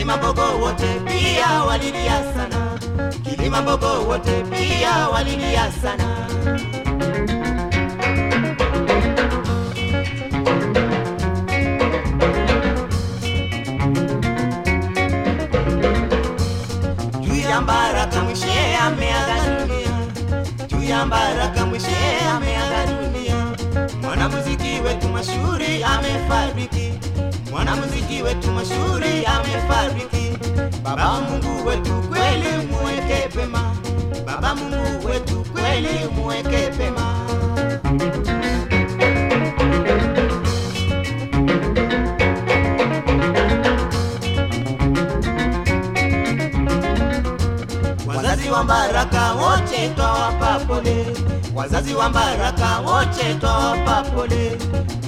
Kilimambogo wote pia walilia sana, Kilimambogo wote pia walilia sana. Juu ya Mbaraka Mwishe ameaga dunia, juu ya Mbaraka Mwishe ameaga dunia. Mwanamuziki wetu mashuhuri amefariki, mwanamuziki wetu mashuhuri amefariki. Baba Mungu wetu kweli muweke pema, Baba Mungu wetu kweli muweke pema. Wazazi wa Mbaraka wote twawapa pole, wazazi wa Mbaraka wote twawapa pole.